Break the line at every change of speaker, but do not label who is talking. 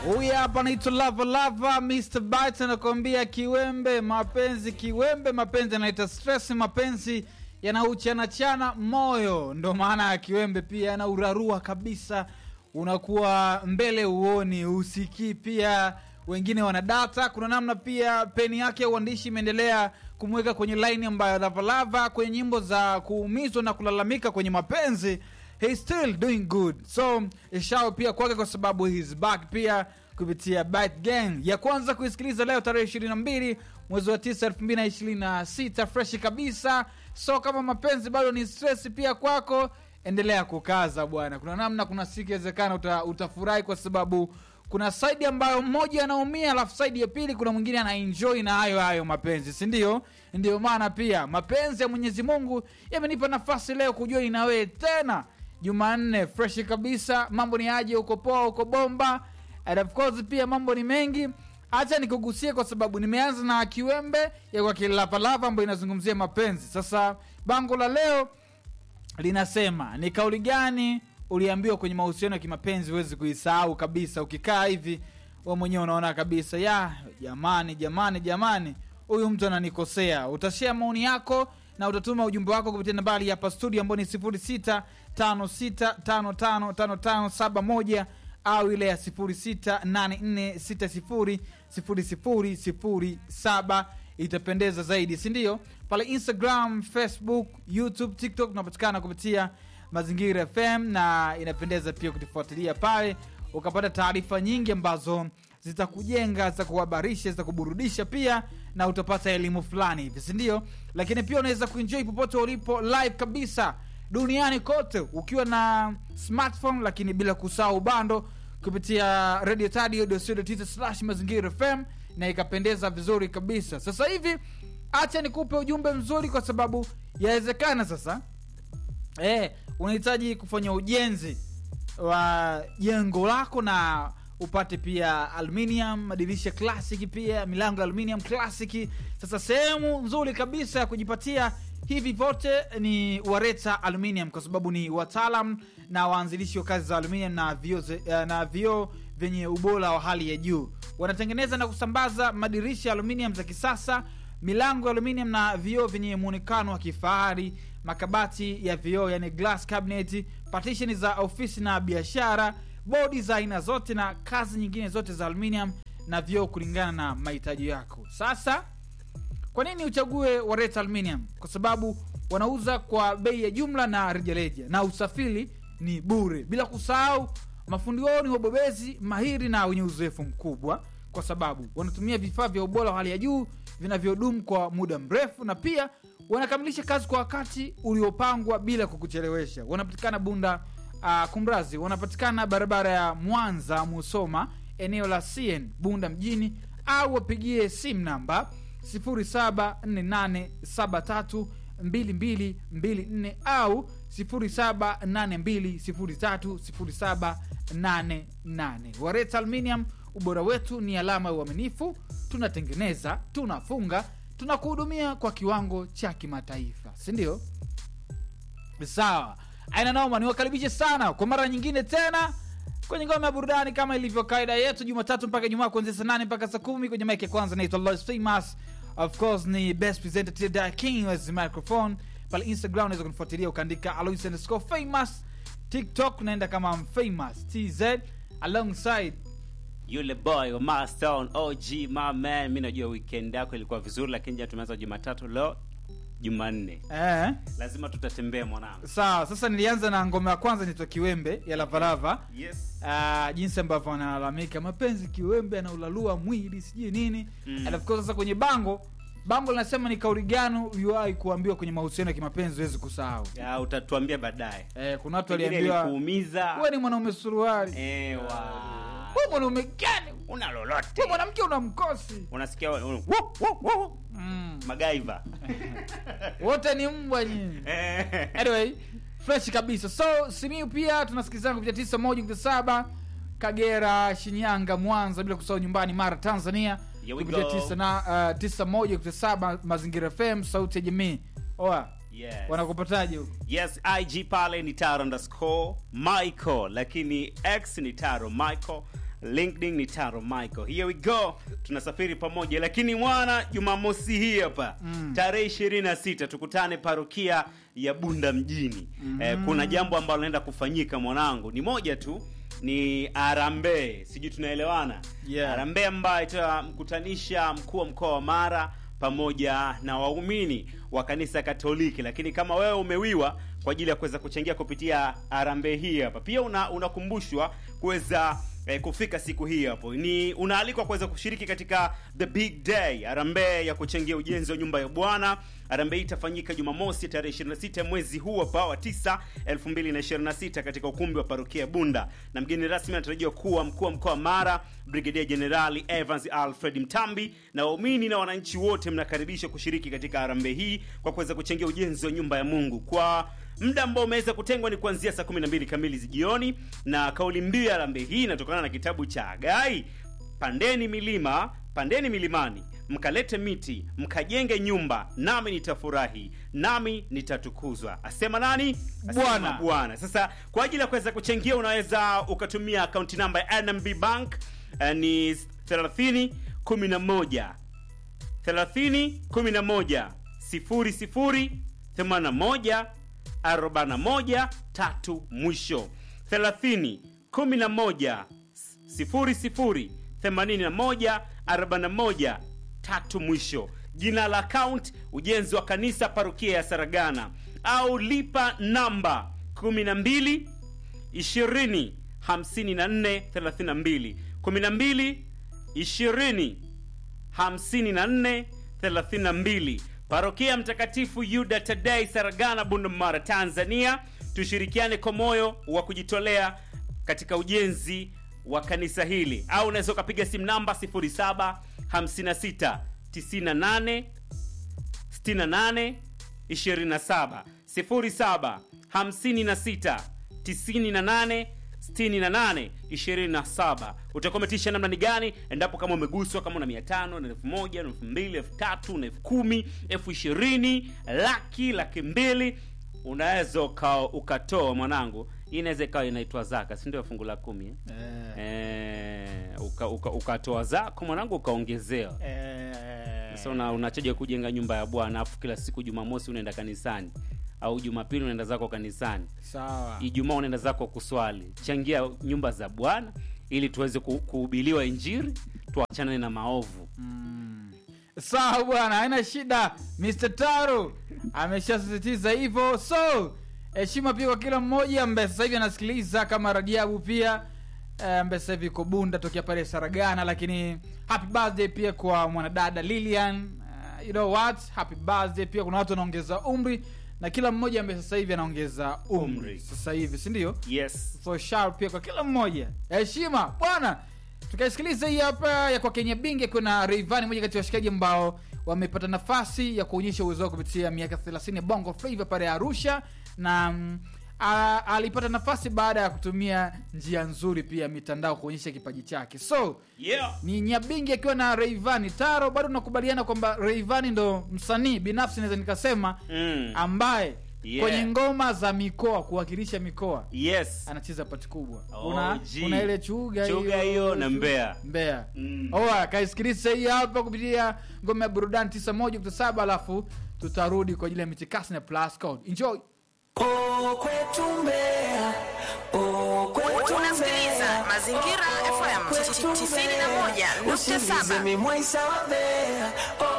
Huyu hapa anaitwa Lava Lava, Mr. Bite anakuambia kiwembe, mapenzi kiwembe, mapenzi anaita stress, mapenzi yanauchanachana moyo, ndo maana ya kiwembe. Pia yanaurarua kabisa, unakuwa mbele uoni, usikii. Pia wengine wana data, kuna namna pia peni yake ya uandishi imeendelea kumweka kwenye laini ambayo Lava Lava kwenye nyimbo za kuumizwa na kulalamika kwenye mapenzi he's still doing good so ishao pia kwake kwa sababu he's back pia kupitia Bite Gang ya kwanza kuisikiliza leo tarehe 22 mwezi wa 9 2026 freshi kabisa so kama mapenzi bado ni stress pia kwako endelea kukaza bwana kuna namna kuna siku inawezekana uta, utafurahi kwa sababu kuna saidi ambayo mmoja anaumia alafu saidi ya pili kuna mwingine anaenjoy na hayo hayo mapenzi si ndio ndio maana pia mapenzi ya mwenyezi mungu yamenipa nafasi leo kujua inawe tena jumanne freshi kabisa mambo ni aje uko poa uko bomba and of course pia mambo ni mengi hacha nikugusie kwa sababu nimeanza na kiwembe ya kwa kilapalapa ambayo inazungumzia mapenzi sasa bango la leo linasema ni kauli gani uliambiwa kwenye mahusiano ya kimapenzi huwezi kuisahau kabisa ukikaa hivi we mwenyewe unaona kabisa ya jamani jamani jamani huyu mtu ananikosea utashea maoni yako na utatuma ujumbe wako kupitia nambari hapa studio ambao ni 0656555571 au ile ya 0684600007 itapendeza zaidi sindio pale instagram facebook youtube tiktok tunapatikana kupitia mazingira fm na inapendeza pia kutufuatilia pale ukapata taarifa nyingi ambazo zitakujenga zitakuhabarisha zitakuburudisha pia na utapata elimu fulani hivi sindio lakini pia unaweza kuenjoy popote ulipo live kabisa duniani kote ukiwa na smartphone lakini bila kusahau bando kupitia radio tadio slash mazingira fm na ikapendeza vizuri kabisa sasa hivi acha nikupe ujumbe mzuri kwa sababu yawezekana sasa eh, unahitaji kufanya ujenzi wa jengo lako na upate pia aluminium madirisha classic pia milango ya aluminium classic sasa sehemu nzuri kabisa ya kujipatia hivi vyote ni wareta aluminium kwa sababu ni wataalam na waanzilishi wa kazi za aluminium na vioo na vioo vyenye ubora wa hali ya juu wanatengeneza na kusambaza madirisha ya aluminium za kisasa milango ya aluminium na vioo vyenye muonekano wa kifahari makabati ya vioo yani glass cabinet partition za ofisi na biashara bodi za aina zote na kazi nyingine zote za aluminium na vioo kulingana na mahitaji yako sasa kwa nini uchague wareta aluminium kwa sababu wanauza kwa bei ya jumla na rejareja na usafiri ni bure bila kusahau mafundi wao ni wabobezi mahiri na wenye uzoefu mkubwa kwa sababu wanatumia vifaa vya ubora wa hali ya juu vinavyodumu kwa muda mrefu na pia wanakamilisha kazi kwa wakati uliopangwa bila kukuchelewesha wanapatikana bunda uh, kumrazi wanapatikana barabara ya mwanza musoma eneo la cn bunda mjini au wapigie simu namba 0748732224 au 0782030788 wareta aluminium ubora wetu ni alama ya uaminifu tunatengeneza tunafunga tunakuhudumia kwa kiwango cha kimataifa sindio sawa aina noma niwakaribishe sana kwa mara nyingine tena kwenye ngoma ya burudani kama ilivyo kaida yetu jumatatu mpaka jumaa kuanzia saa nane mpaka saa kumi kwenye mike ya kwanza naitwa Lois famous of course ni best presenter Tilda king as microphone pale instagram unaweza kunifuatilia ukaandika alois underscore famous tiktok unaenda kama famous tz alongside
yule boy wa Mastown OG my man. Mi najua weekend yako ilikuwa vizuri, lakini jana tumeanza Jumatatu, leo Jumanne,
eh.
lazima tutatembea mwanangu.
sawa sasa nilianza na ngoma ya kwanza nitwa kiwembe ya lavalava
Yes.
uh, jinsi ambavyo wanalalamika mapenzi kiwembe anaulalua mwili sijui nini
Mm.
and of course sasa kwenye bango bango linasema ni kauli gani uliwahi kuambiwa kwenye mahusiano ya kimapenzi huwezi kusahau
Ya, utatuambia baadaye.
eh, kuna watu
Pengine
waliambiwa
ilikuumiza.
we ni mwanaume suruali
Ewa.
we mwanaume gani
Una lolote.
we mwanamke una mkosi
Unasikia un- wo- wo- wo-
mm.
MacGyver.
wote ni mbwa nyinyi
Eh.
anyway fresh kabisa so simiu pia tunasikilizana kupitia tisa moja kupitia saba kagera shinyanga mwanza bila kusahau nyumbani mara tanzania
Here we
kupitia
go.
tisa, na, uh, tisa moja kupitia saba mazingira fm sauti ya jamii oa
Yes.
wanakupataje huko
yes ig pale ni taro underscore michael lakini x ni taro michael linkedin ni taro michael here we go tunasafiri pamoja lakini mwana jumamosi hii hapa
Mm.
tarehe 26 tukutane parokia ya bunda mjini eh, kuna jambo ambalo linaenda kufanyika mwanangu ni moja tu ni arambe sijui tunaelewana
Yeah.
arambe ambayo itamkutanisha mkuu wa mkoa wa mara pamoja na waumini wa kanisa katoliki lakini kama wewe umewiwa kwa ajili ya kuweza kuchangia kupitia arambe hii hapa pia una- unakumbushwa kuweza eh, kufika siku hii hapo ni unaalikwa kuweza kushiriki katika the big day arambe ya kuchangia ujenzi wa nyumba ya bwana arambe hii itafanyika jumamosi tarehe 26 mwezi huu hapa wa 9 2026 katika ukumbi wa parokia bunda na mgeni rasmi anatarajiwa kuwa mkuu wa mkoa wa mara brigedia jenerali evans alfred mtambi na waumini na wananchi wote mnakaribishwa kushiriki katika arambe hii kwa kuweza kuchangia ujenzi wa nyumba ya mungu kwa muda ambao umeweza kutengwa ni kuanzia saa 12 kamili jioni na kauli mbiu ya arambe hii inatokana na kitabu cha agai pandeni milima pandeni milimani mkalete miti mkajenge nyumba nami nitafurahi nami nitatukuzwa asema nani Asema
Bwana.
bwana sasa kwa ajili ya kuweza kuchangia unaweza ukatumia akaunti namba ya nmb bank eh, ni 30 11 30 11 00 81 41 tatu mwisho 30 11 00 81 41 tatu mwisho jina la account ujenzi wa kanisa parokia ya saragana au lipa namba 12 20 54 32 12 20 54 32 parokia mtakatifu yuda tadei saragana bundumara tanzania tushirikiane kwa moyo wa kujitolea katika ujenzi wa kanisa hili au unaweza ukapiga simu namba 07 56 98 68 27 07 56 98 68 27 utakometisha namna ni gani endapo kama umeguswa kama una 500 na 1000 na 2000 3000 na 10000 elfu ishirini laki laki mbili unaweza uka, ukatoa mwanangu hii inaweza ikawa inaitwa zaka si ndio fungu la kumi eh? Eh, uka, uka, ukatoa zako mwanangu ukaongezewa sasa una, unachaja kujenga nyumba ya bwana afu kila siku jumamosi unaenda kanisani au jumapili unaenda zako kanisani
sawa
ijumaa unaenda zako kuswali changia nyumba za bwana ili tuweze ku- kuhubiliwa injiri tuachane na maovu
Mm. sawa bwana haina shida mr taro ameshasisitiza hivyo so heshima pia kwa kila mmoja ambaye sasa hivi anasikiliza kama radiabu pia eh, ambaye sasa hivi iko bunda tokea pale saragana lakini happy birthday pia kwa mwanadada lilian uh, you know what happy birthday pia kuna watu wanaongeza umri na kila mmoja ambaye sasa hivi anaongeza umri
Umri.
sasa hivi si ndio
yes
so shout pia kwa kila mmoja heshima bwana tukaisikiliza hii hapa ya kwa kenya bingi akiwa na reivani moja kati ya washikaji ambao wamepata nafasi ya kuonyesha uwezo wao kupitia miaka 30 ya bongo flava pale arusha na mm, a- alipata nafasi baada ya kutumia njia nzuri pia ya mitandao kuonyesha kipaji chake so
yeah
ni nyabingi akiwa na reivani taro bado nakubaliana kwamba reivani ndo msanii binafsi naweza nikasema
mm.
ambaye
Yeah.
kwenye ngoma za mikoa kuwakilisha mikoa
yes
anacheza pati kubwa
Oh,
una,
gee.
una ile chuga
Chuga hiyo na
chu-
Mbeya.
Mbeya.
Mm.
oa kaisikiliza hii hapa kupitia ngoma ya burudani 91.7 alafu tutarudi kwa ajili ya mitikasi na plus code enjoy
Oh, kwetu Mbeya. Oh, kwetu
unasikiliza
Mbeya.
mazingira
Oh,
fm
kwetu
91.7
Usiulize mimi mwaisa wa Mbeya. Oh,